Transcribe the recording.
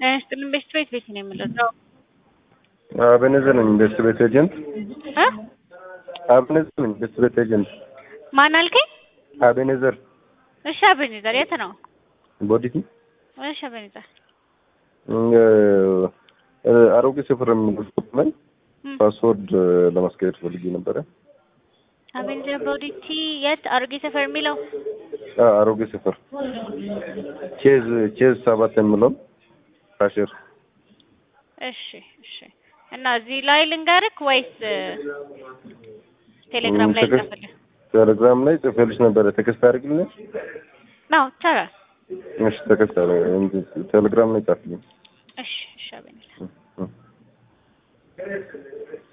ጤና ይስጥልን ቤስት ቤት ቤት ነው የምለው አቤኔዘር ነኝ ቤስት ቤት ኤጀንት እ አቤኔዘር ነኝ ቤስት ቤት ኤጀንት ማን አልከኝ? አቤኔዘር እሺ አቤኔዘር የት ነው? ቦዲቲ እሺ አቤኔዘር አሮጌ ሰፈር የሚገርሱት ላይ ፓስወርድ ለማስቀየር ፈልጌ ነበረ። አቤኔዘር ቦዲቲ የት አሮጌ ሰፈር የሚለው አሮጌ ሰፈር ቼዝ ቼዝ ሰባት የሚለው ካሽር እሺ እሺ እና እዚህ ላይ ልንገርክ ወይስ ቴሌግራም ላይ ቴክስት- ልጻፍልህ? ቴሌግራም ላይ ጽፌልሽ ነበረ። ቴክስት አድርግልኝ። ነው ይቻላል። እሺ ቴክስት አድርግ ቴሌግራም ላይ ጻፍልኝ። እሺ እሺ አቤኔዘር እ- እ